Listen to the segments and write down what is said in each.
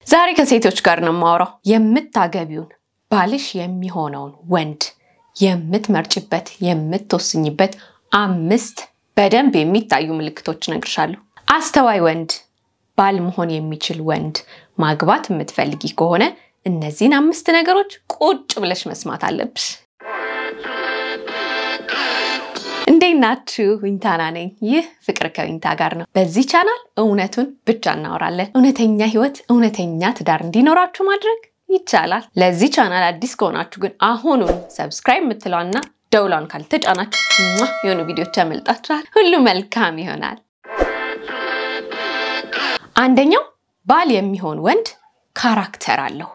ዛሬ ከሴቶች ጋር ነው የማወራው። የምታገቢውን ባልሽ የሚሆነውን ወንድ የምትመርጭበት የምትወስኝበት አምስት በደንብ የሚታዩ ምልክቶች እነግርሻለሁ። አስተዋይ ወንድ፣ ባል መሆን የሚችል ወንድ ማግባት የምትፈልጊ ከሆነ እነዚህን አምስት ነገሮች ቁጭ ብለሽ መስማት አለብሽ። እንዴት ናችሁ? ዊንታና ነኝ። ይህ ፍቅር ከዊንታ ጋር ነው። በዚህ ቻናል እውነቱን ብቻ እናወራለን። እውነተኛ ህይወት፣ እውነተኛ ትዳር እንዲኖራችሁ ማድረግ ይቻላል። ለዚህ ቻናል አዲስ ከሆናችሁ ግን አሁኑን ሰብስክራይብ የምትለዋና ደውሏን ካልተጫናችሁ ሟ የሆኑ ቪዲዮች ያመልጣችኋል። ሁሉ መልካም ይሆናል። አንደኛው ባል የሚሆን ወንድ ካራክተር አለው።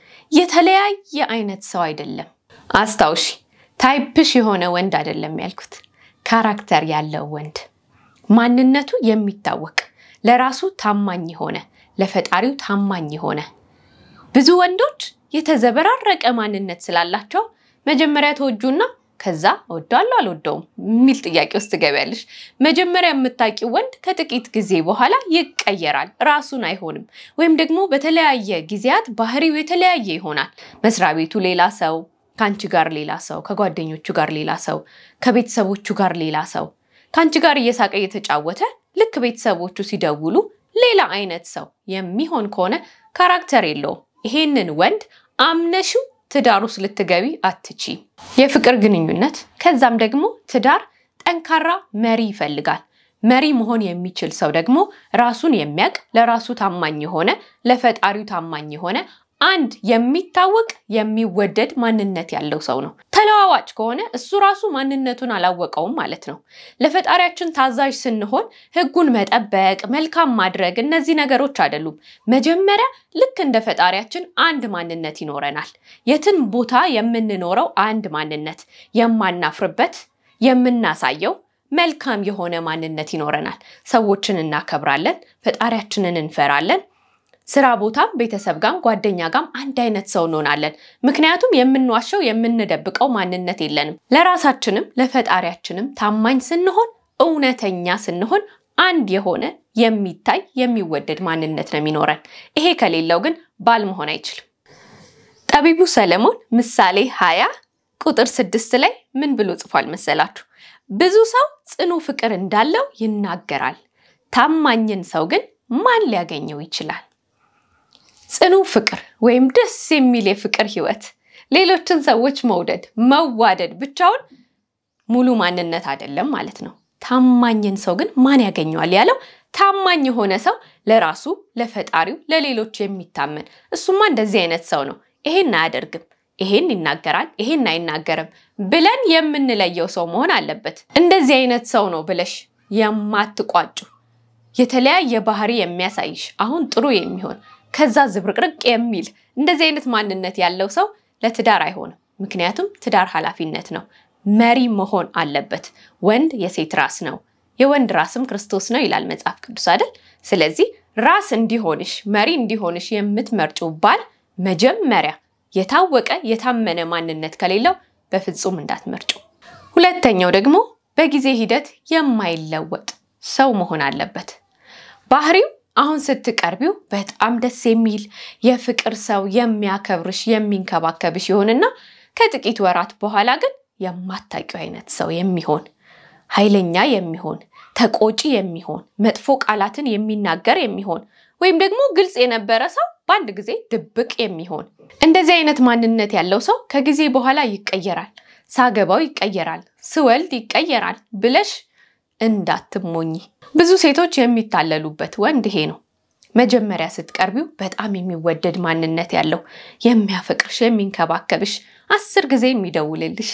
የተለያየ አይነት ሰው አይደለም። አስታውሺ፣ ታይፕሽ የሆነ ወንድ አይደለም ያልኩት፣ ካራክተር ያለው ወንድ፣ ማንነቱ የሚታወቅ ለራሱ ታማኝ የሆነ ለፈጣሪው ታማኝ የሆነ ብዙ ወንዶች የተዘበራረቀ ማንነት ስላላቸው መጀመሪያ ተወጁና ከዛ እወደዋለሁ አልወደውም የሚል ጥያቄ ውስጥ ትገቢያለሽ። መጀመሪያ የምታውቂው ወንድ ከጥቂት ጊዜ በኋላ ይቀየራል፣ ራሱን አይሆንም። ወይም ደግሞ በተለያየ ጊዜያት ባህሪው የተለያየ ይሆናል። መስሪያ ቤቱ ሌላ ሰው፣ ከአንቺ ጋር ሌላ ሰው፣ ከጓደኞቹ ጋር ሌላ ሰው፣ ከቤተሰቦቹ ጋር ሌላ ሰው፣ ከአንቺ ጋር እየሳቀ እየተጫወተ ልክ ቤተሰቦቹ ሲደውሉ ሌላ አይነት ሰው የሚሆን ከሆነ ካራክተር የለውም። ይሄንን ወንድ አምነሽው ትዳር ውስጥ ልትገቢ አትቺ። የፍቅር ግንኙነት ከዛም ደግሞ ትዳር ጠንካራ መሪ ይፈልጋል። መሪ መሆን የሚችል ሰው ደግሞ ራሱን የሚያውቅ ለራሱ ታማኝ የሆነ ለፈጣሪው ታማኝ የሆነ አንድ የሚታወቅ የሚወደድ ማንነት ያለው ሰው ነው። ተለዋዋጭ ከሆነ እሱ ራሱ ማንነቱን አላወቀውም ማለት ነው። ለፈጣሪያችን ታዛዥ ስንሆን ሕጉን መጠበቅ፣ መልካም ማድረግ እነዚህ ነገሮች አይደሉም። መጀመሪያ ልክ እንደ ፈጣሪያችን አንድ ማንነት ይኖረናል። የትን ቦታ የምንኖረው አንድ ማንነት የማናፍርበት የምናሳየው መልካም የሆነ ማንነት ይኖረናል። ሰዎችን እናከብራለን፣ ፈጣሪያችንን እንፈራለን። ስራ ቦታም ቤተሰብ ጋም ጓደኛ ጋም አንድ አይነት ሰው እንሆናለን። ምክንያቱም የምንዋሸው የምንደብቀው ማንነት የለንም። ለራሳችንም ለፈጣሪያችንም ታማኝ ስንሆን እውነተኛ ስንሆን አንድ የሆነ የሚታይ የሚወደድ ማንነት ነው የሚኖረን። ይሄ ከሌለው ግን ባል መሆን አይችልም። ጠቢቡ ሰለሞን ምሳሌ ሀያ ቁጥር ስድስት ላይ ምን ብሎ ጽፏል መሰላችሁ? ብዙ ሰው ጽኑ ፍቅር እንዳለው ይናገራል፣ ታማኝን ሰው ግን ማን ሊያገኘው ይችላል? ጽኑ ፍቅር ወይም ደስ የሚል የፍቅር ህይወት ሌሎችን ሰዎች መውደድ መዋደድ ብቻውን ሙሉ ማንነት አይደለም ማለት ነው። ታማኝን ሰው ግን ማን ያገኘዋል ያለው ታማኝ የሆነ ሰው ለራሱ ለፈጣሪው ለሌሎች የሚታመን እሱማ እንደዚህ አይነት ሰው ነው፣ ይሄን አያደርግም፣ ይሄን ይናገራል፣ ይሄን አይናገርም ብለን የምንለየው ሰው መሆን አለበት። እንደዚህ አይነት ሰው ነው ብለሽ የማትቋጩ የተለያየ ባህሪ የሚያሳይሽ አሁን ጥሩ የሚሆን ከዛ ዝብርቅርቅ የሚል እንደዚህ አይነት ማንነት ያለው ሰው ለትዳር አይሆንም። ምክንያቱም ትዳር ኃላፊነት ነው። መሪ መሆን አለበት። ወንድ የሴት ራስ ነው፣ የወንድ ራስም ክርስቶስ ነው ይላል መጽሐፍ ቅዱስ አይደል? ስለዚህ ራስ እንዲሆንሽ መሪ እንዲሆንሽ የምትመርጪው ባል መጀመሪያ የታወቀ የታመነ ማንነት ከሌለው በፍጹም እንዳትመርጩ። ሁለተኛው ደግሞ በጊዜ ሂደት የማይለወጥ ሰው መሆን አለበት። ባህሪው አሁን ስትቀርቢው በጣም ደስ የሚል የፍቅር ሰው የሚያከብርሽ የሚንከባከብሽ ይሆንና ከጥቂት ወራት በኋላ ግን የማታውቂው አይነት ሰው የሚሆን ኃይለኛ የሚሆን ተቆጪ የሚሆን መጥፎ ቃላትን የሚናገር የሚሆን ወይም ደግሞ ግልጽ የነበረ ሰው በአንድ ጊዜ ድብቅ የሚሆን እንደዚህ አይነት ማንነት ያለው ሰው ከጊዜ በኋላ ይቀየራል፣ ሳገባው ይቀየራል፣ ስወልድ ይቀየራል ብለሽ እንዳትሞኝ። ብዙ ሴቶች የሚታለሉበት ወንድ ይሄ ነው። መጀመሪያ ስትቀርቢው በጣም የሚወደድ ማንነት ያለው የሚያፈቅርሽ፣ የሚንከባከብሽ፣ አስር ጊዜ የሚደውልልሽ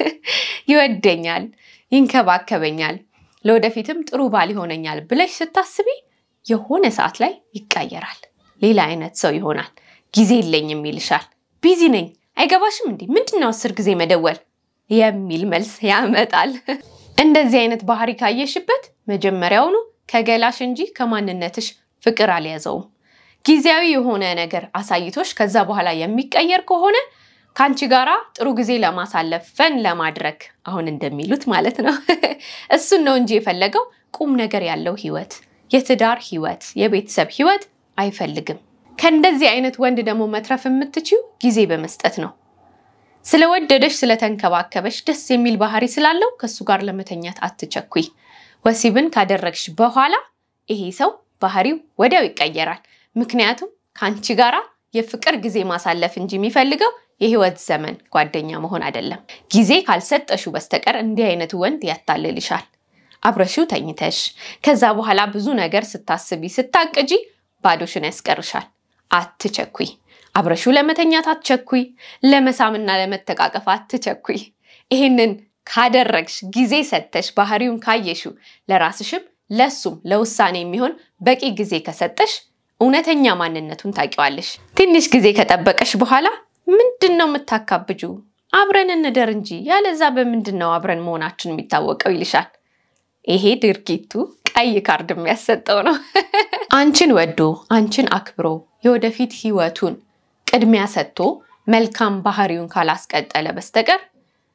ይወደኛል፣ ይንከባከበኛል፣ ለወደፊትም ጥሩ ባል ይሆነኛል ብለሽ ስታስቢ የሆነ ሰዓት ላይ ይቀየራል። ሌላ አይነት ሰው ይሆናል። ጊዜ የለኝም ይልሻል። ቢዚ ነኝ፣ አይገባሽም እንዲህ ምንድነው አስር ጊዜ መደወል የሚል መልስ ያመጣል። እንደዚህ አይነት ባህሪ ካየሽበት መጀመሪያውኑ ከገላሽ እንጂ ከማንነትሽ ፍቅር አልያዘውም። ጊዜያዊ የሆነ ነገር አሳይቶሽ ከዛ በኋላ የሚቀየር ከሆነ ከአንቺ ጋራ ጥሩ ጊዜ ለማሳለፍ ፈን ለማድረግ አሁን እንደሚሉት ማለት ነው እሱን ነው እንጂ የፈለገው ቁም ነገር ያለው ህይወት፣ የትዳር ህይወት፣ የቤተሰብ ህይወት አይፈልግም። ከእንደዚህ አይነት ወንድ ደግሞ መትረፍ የምትችው ጊዜ በመስጠት ነው። ስለወደደሽ ስለተንከባከበሽ ደስ የሚል ባህሪ ስላለው ከእሱ ጋር ለመተኛት አትቸኩይ። ወሲብን ካደረግሽ በኋላ ይሄ ሰው ባህሪው ወዲያው ይቀየራል። ምክንያቱም ከአንቺ ጋራ የፍቅር ጊዜ ማሳለፍ እንጂ የሚፈልገው የህይወት ዘመን ጓደኛ መሆን አይደለም። ጊዜ ካልሰጠሹ በስተቀር እንዲህ አይነቱ ወንድ ያታልልሻል። አብረሽው ተኝተሽ ከዛ በኋላ ብዙ ነገር ስታስቢ ስታቅጂ ባዶሽን ያስቀርሻል። አትቸኩይ። አብረሽው ለመተኛት አትቸኩይ። ለመሳምና ለመተቃቀፍ አትቸኩይ። ይህንን ካደረግሽ ጊዜ ሰጥተሽ ባህሪውን ካየሹ ለራስሽም ለሱም ለውሳኔ የሚሆን በቂ ጊዜ ከሰጠሽ እውነተኛ ማንነቱን ታውቂዋለሽ። ትንሽ ጊዜ ከጠበቀሽ በኋላ ምንድን ነው የምታካብጁ? አብረን እንደር እንጂ ያለዛ በምንድን ነው አብረን መሆናችን የሚታወቀው ይልሻል። ይሄ ድርጊቱ ቀይ ካርድ የሚያሰጠው ነው። አንቺን ወዶ አንቺን አክብሮ የወደፊት ህይወቱን ቅድሚያ ሰጥቶ መልካም ባህሪውን ካላስቀጠለ በስተቀር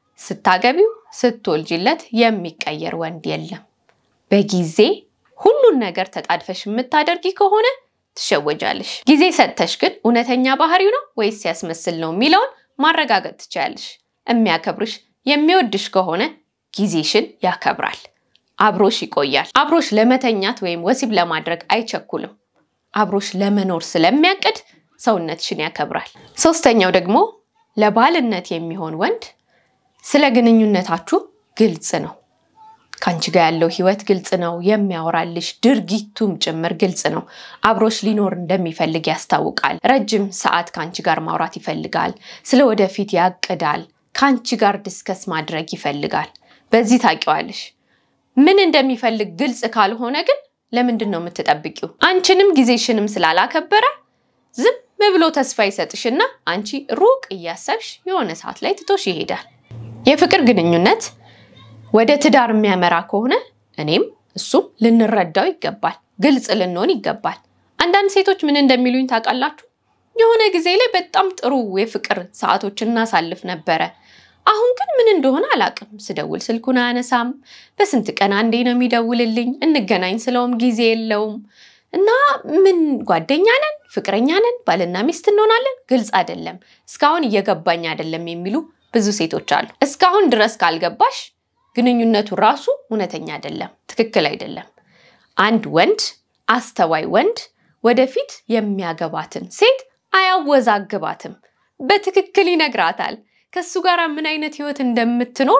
ስታገቢው ስትወልጂለት የሚቀየር ወንድ የለም። በጊዜ ሁሉን ነገር ተጣድፈሽ የምታደርጊ ከሆነ ትሸወጃለሽ። ጊዜ ሰጥተሽ ግን እውነተኛ ባህሪው ነው ወይስ ያስመስል ነው የሚለውን ማረጋገጥ ትችያለሽ። የሚያከብርሽ የሚወድሽ ከሆነ ጊዜሽን ያከብራል፣ አብሮሽ ይቆያል። አብሮሽ ለመተኛት ወይም ወሲብ ለማድረግ አይቸኩልም። አብሮሽ ለመኖር ስለሚያቅድ ሰውነትሽን ያከብራል። ሶስተኛው ደግሞ ለባልነት የሚሆን ወንድ ስለ ግንኙነታችሁ ግልጽ ነው። ከአንቺ ጋር ያለው ህይወት ግልጽ ነው። የሚያወራልሽ ድርጊቱም ጭምር ግልጽ ነው። አብሮሽ ሊኖር እንደሚፈልግ ያስታውቃል። ረጅም ሰዓት ከአንቺ ጋር ማውራት ይፈልጋል። ስለ ወደፊት ያቅዳል። ከአንቺ ጋር ዲስከስ ማድረግ ይፈልጋል። በዚህ ታውቂዋለሽ። ምን እንደሚፈልግ ግልጽ ካልሆነ ግን ለምንድን ነው የምትጠብቂው? አንቺንም ጊዜሽንም ስላላከበረ ዝም ብሎ ተስፋ ይሰጥሽና አንቺ ሩቅ እያሰብሽ የሆነ ሰዓት ላይ ትቶሽ ይሄዳል። የፍቅር ግንኙነት ወደ ትዳር የሚያመራ ከሆነ እኔም እሱም ልንረዳው ይገባል፣ ግልጽ ልንሆን ይገባል። አንዳንድ ሴቶች ምን እንደሚሉኝ ታውቃላችሁ? የሆነ ጊዜ ላይ በጣም ጥሩ የፍቅር ሰዓቶች እናሳልፍ ነበረ። አሁን ግን ምን እንደሆነ አላውቅም። ስደውል ስልኩን አያነሳም። በስንት ቀን አንዴ ነው የሚደውልልኝ። እንገናኝ ስለውም ጊዜ የለውም እና ምን ጓደኛ ነን፣ ፍቅረኛ ነን፣ ባልና ሚስት እንሆናለን፣ ግልጽ አይደለም፣ እስካሁን እየገባኝ አይደለም የሚሉ ብዙ ሴቶች አሉ። እስካሁን ድረስ ካልገባሽ ግንኙነቱ ራሱ እውነተኛ አይደለም፣ ትክክል አይደለም። አንድ ወንድ አስተዋይ ወንድ ወደፊት የሚያገባትን ሴት አያወዛግባትም፣ በትክክል ይነግራታል። ከሱ ጋር ምን አይነት ህይወት እንደምትኖር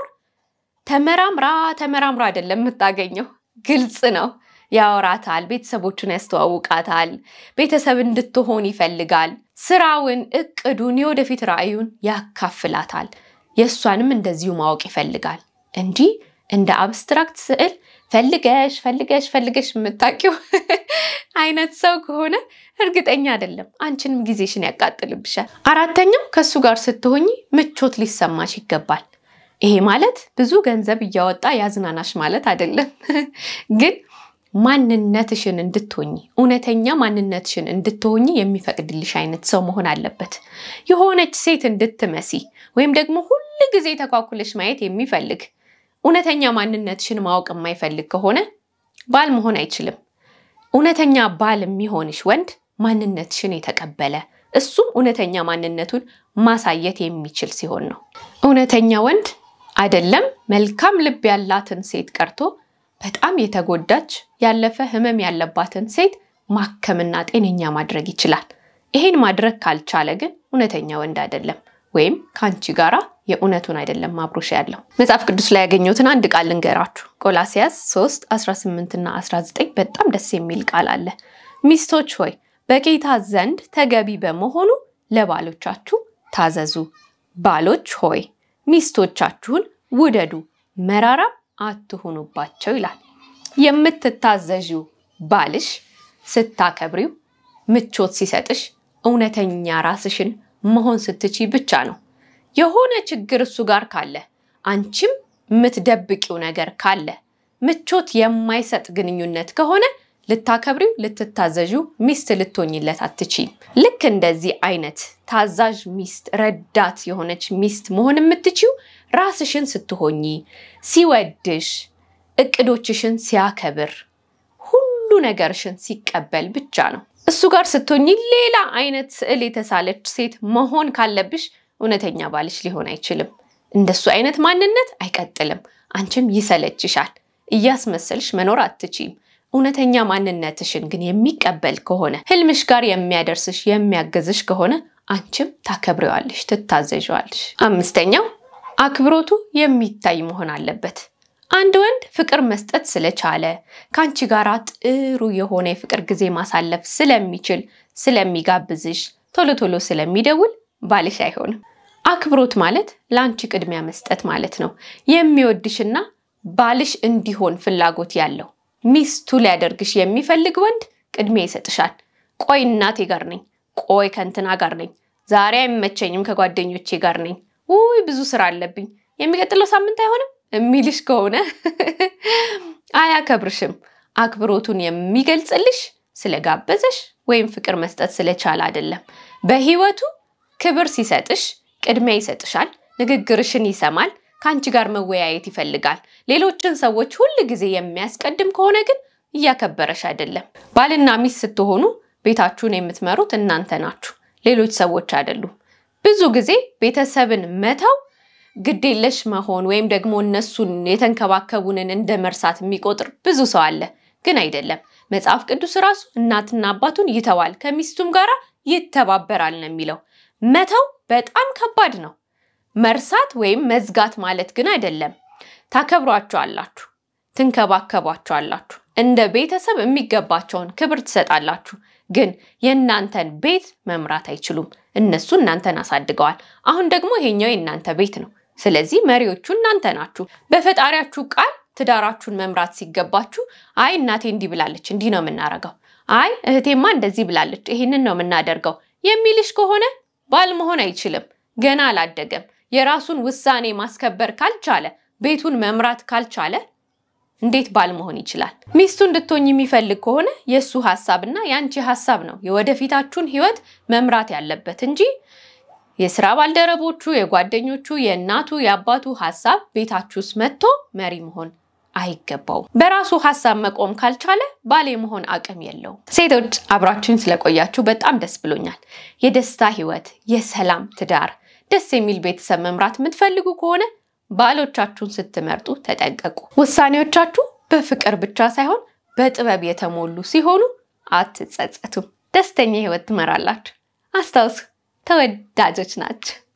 ተመራምራ ተመራምራ አይደለም የምታገኘው፣ ግልጽ ነው። ያወራታል፣ ቤተሰቦቹን ያስተዋውቃታል፣ ቤተሰብ እንድትሆን ይፈልጋል። ስራውን፣ እቅዱን፣ የወደፊት ራዕዩን ያካፍላታል። የእሷንም እንደዚሁ ማወቅ ይፈልጋል እንጂ እንደ አብስትራክት ስዕል ፈልገሽ ፈልገሽ ፈልገሽ የምታውቂው አይነት ሰው ከሆነ እርግጠኛ አይደለም፣ አንቺንም ጊዜሽን ያቃጥልብሻል። አራተኛው ከእሱ ጋር ስትሆኝ ምቾት ሊሰማሽ ይገባል። ይሄ ማለት ብዙ ገንዘብ እያወጣ ያዝናናሽ ማለት አይደለም፣ ግን ማንነትሽን እንድትሆኝ እውነተኛ ማንነትሽን እንድትሆኝ የሚፈቅድልሽ አይነት ሰው መሆን አለበት። የሆነች ሴት እንድትመሲ ወይም ደግሞ ሁል ጊዜ ተኳኩለሽ ማየት የሚፈልግ እውነተኛ ማንነትሽን ማወቅ የማይፈልግ ከሆነ ባል መሆን አይችልም። እውነተኛ ባል የሚሆንሽ ወንድ ማንነትሽን የተቀበለ እሱም እውነተኛ ማንነቱን ማሳየት የሚችል ሲሆን ነው። እውነተኛ ወንድ አይደለም መልካም ልብ ያላትን ሴት ቀርቶ በጣም የተጎዳች ያለፈ ሕመም ያለባትን ሴት ማከምና ጤነኛ ማድረግ ይችላል። ይሄን ማድረግ ካልቻለ ግን እውነተኛ ወንድ አይደለም፣ ወይም ከአንቺ ጋራ የእውነቱን አይደለም አብሮሽ ያለው። መጽሐፍ ቅዱስ ላይ ያገኘሁትን አንድ ቃል ልንገራችሁ። ቆላሲያስ 3 18 እና 19 በጣም ደስ የሚል ቃል አለ። ሚስቶች ሆይ በጌታ ዘንድ ተገቢ በመሆኑ ለባሎቻችሁ ታዘዙ። ባሎች ሆይ ሚስቶቻችሁን ውደዱ፣ መራራም አትሁኑባቸው ይላል። የምትታዘዥው ባልሽ ስታከብሪው፣ ምቾት ሲሰጥሽ፣ እውነተኛ ራስሽን መሆን ስትቺ ብቻ ነው። የሆነ ችግር እሱ ጋር ካለ አንቺም የምትደብቂው ነገር ካለ ምቾት የማይሰጥ ግንኙነት ከሆነ ልታከብሪው ልትታዘዥው ሚስት ልትሆኝለት አትችይም። ልክ እንደዚህ አይነት ታዛዥ ሚስት፣ ረዳት የሆነች ሚስት መሆን የምትችው ራስሽን ስትሆኚ፣ ሲወድሽ፣ እቅዶችሽን ሲያከብር፣ ሁሉ ነገርሽን ሲቀበል ብቻ ነው። እሱ ጋር ስትሆኚ ሌላ አይነት ስዕል የተሳለች ሴት መሆን ካለብሽ እውነተኛ ባልሽ ሊሆን አይችልም። እንደሱ አይነት ማንነት አይቀጥልም። አንቺም ይሰለችሻል። እያስመሰልሽ መኖር አትችይም። እውነተኛ ማንነትሽን ግን የሚቀበል ከሆነ ህልምሽ ጋር የሚያደርስሽ የሚያገዝሽ ከሆነ አንቺም ታከብሬዋለሽ፣ ትታዘዣዋለሽ። አምስተኛው አክብሮቱ የሚታይ መሆን አለበት። አንድ ወንድ ፍቅር መስጠት ስለቻለ ከአንቺ ጋር ጥሩ የሆነ የፍቅር ጊዜ ማሳለፍ ስለሚችል ስለሚጋብዝሽ፣ ቶሎ ቶሎ ስለሚደውል ባልሽ አይሆንም። አክብሮት ማለት ለአንቺ ቅድሚያ መስጠት ማለት ነው። የሚወድሽና ባልሽ እንዲሆን ፍላጎት ያለው ሚስቱ ሊያደርግሽ የሚፈልግ ወንድ ቅድሚያ ይሰጥሻል። ቆይ እናቴ ጋር ነኝ፣ ቆይ ከእንትና ጋር ነኝ፣ ዛሬ አይመቸኝም፣ ከጓደኞቼ ጋር ነኝ፣ ውይ ብዙ ስራ አለብኝ፣ የሚቀጥለው ሳምንት አይሆንም የሚልሽ ከሆነ አያከብርሽም። አክብሮቱን የሚገልጽልሽ ስለጋበዘሽ ወይም ፍቅር መስጠት ስለቻለ አይደለም። በህይወቱ ክብር ሲሰጥሽ ቅድሚያ ይሰጥሻል፣ ንግግርሽን ይሰማል፣ ከአንቺ ጋር መወያየት ይፈልጋል። ሌሎችን ሰዎች ሁል ጊዜ የሚያስቀድም ከሆነ ግን እያከበረሽ አይደለም። ባልና ሚስት ስትሆኑ ቤታችሁን የምትመሩት እናንተ ናችሁ፣ ሌሎች ሰዎች አይደሉም። ብዙ ጊዜ ቤተሰብን መተው ግዴለሽ መሆን ወይም ደግሞ እነሱን የተንከባከቡንን እንደ መርሳት የሚቆጥር ብዙ ሰው አለ። ግን አይደለም። መጽሐፍ ቅዱስ ራሱ እናትና አባቱን ይተዋል ከሚስቱም ጋር ይተባበራል ነው የሚለው። መተው በጣም ከባድ ነው። መርሳት ወይም መዝጋት ማለት ግን አይደለም። ታከብሯቸዋላችሁ፣ ትንከባከቧቸዋላችሁ፣ እንደ ቤተሰብ የሚገባቸውን ክብር ትሰጣላችሁ። ግን የእናንተን ቤት መምራት አይችሉም። እነሱ እናንተን አሳድገዋል። አሁን ደግሞ ይሄኛው የእናንተ ቤት ነው። ስለዚህ መሪዎቹ እናንተ ናችሁ። በፈጣሪያችሁ ቃል ትዳራችሁን መምራት ሲገባችሁ አይ እናቴ እንዲህ ብላለች፣ እንዲህ ነው የምናደርገው፣ አይ እህቴማ እንደዚህ ብላለች፣ ይህንን ነው የምናደርገው የሚልሽ ከሆነ ባል መሆን አይችልም። ገና አላደገም። የራሱን ውሳኔ ማስከበር ካልቻለ፣ ቤቱን መምራት ካልቻለ እንዴት ባል መሆን ይችላል? ሚስቱ እንድትሆኝ የሚፈልግ ከሆነ የእሱ ሀሳብና የአንቺ ሀሳብ ነው የወደፊታችሁን ህይወት መምራት ያለበት እንጂ የስራ ባልደረቦቹ፣ የጓደኞቹ፣ የእናቱ፣ የአባቱ ሀሳብ ቤታችሁ ውስጥ መጥቶ መሪ መሆን አይገባውም። በራሱ ሀሳብ መቆም ካልቻለ ባል የመሆን አቅም የለውም። ሴቶች አብራችሁን ስለቆያችሁ በጣም ደስ ብሎኛል። የደስታ ህይወት፣ የሰላም ትዳር፣ ደስ የሚል ቤተሰብ መምራት የምትፈልጉ ከሆነ ባሎቻችሁን ስትመርጡ ተጠንቀቁ። ውሳኔዎቻችሁ በፍቅር ብቻ ሳይሆን በጥበብ የተሞሉ ሲሆኑ አትጸጸቱም። ደስተኛ ህይወት ትመራላችሁ። አስታውሱ፣ ተወዳጆች ናቸው።